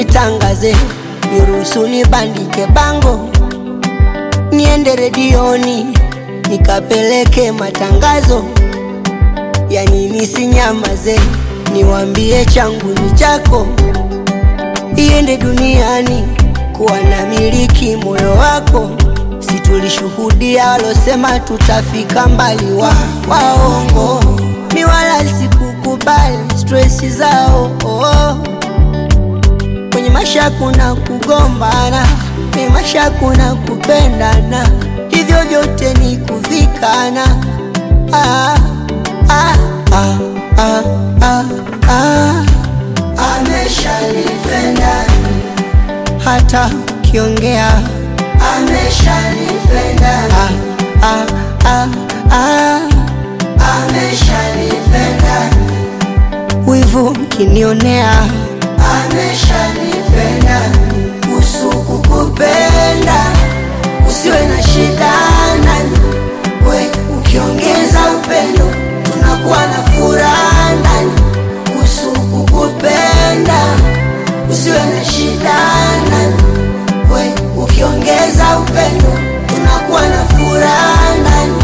nitangaze, niruhusu nibandike bango, niende redioni nikapeleke matangazo, yani nisinyamaze, niwambie changu ni chako, iende duniani kuwa na miliki moyo wako. Si tulishuhudia walosema tutafika mbali, wa waongo, mi wala sikukubali stresi zao oh. Kwenye maisha kuna kugombana, kwenye maisha kuna kupendana, hivyo vyote ni kuvikana. ah, ah, ah, ah, ah, ah. Ameshanipenda hata ukiongea ameshanipenda ah, ah, ah, ah. ameshanipenda wivu mkinionea ameshanipenda usuku kupenda usiwe na shida nani we ukiongeza upendo tunakuwa na furaha ndani usuku kupenda usiwe na shida nani we ukiongeza upendo tunakuwa na furaha ndani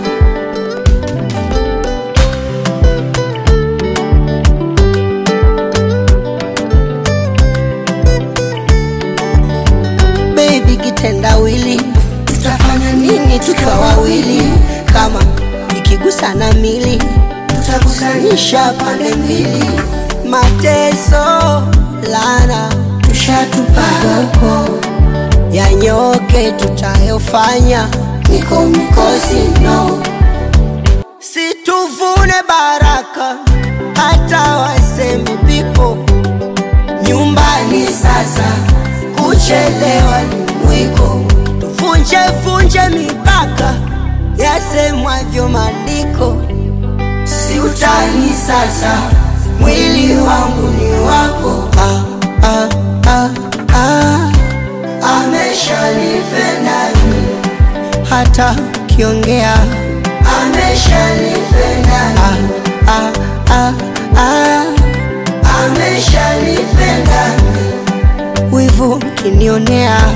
baby kitendawili tutafanya nini tukiwa wawili kama ikigusana mili tutakusanisha pande mbili mateso lana tushatupaga huko yanyoke tutayofanya niko mikosi no situvune baraka hata waseme pipo nyumbani sasa kuchelewa ni mwiko tuvunje vunje mipaka yasemwavyo maandiko si utani sasa mwili wangu ni wako ah, ah, ah, ah. ameshanipenda hata ukiongea ameshanipenda ah, ah, ah, ah. ameshanipenda wivu mkinionea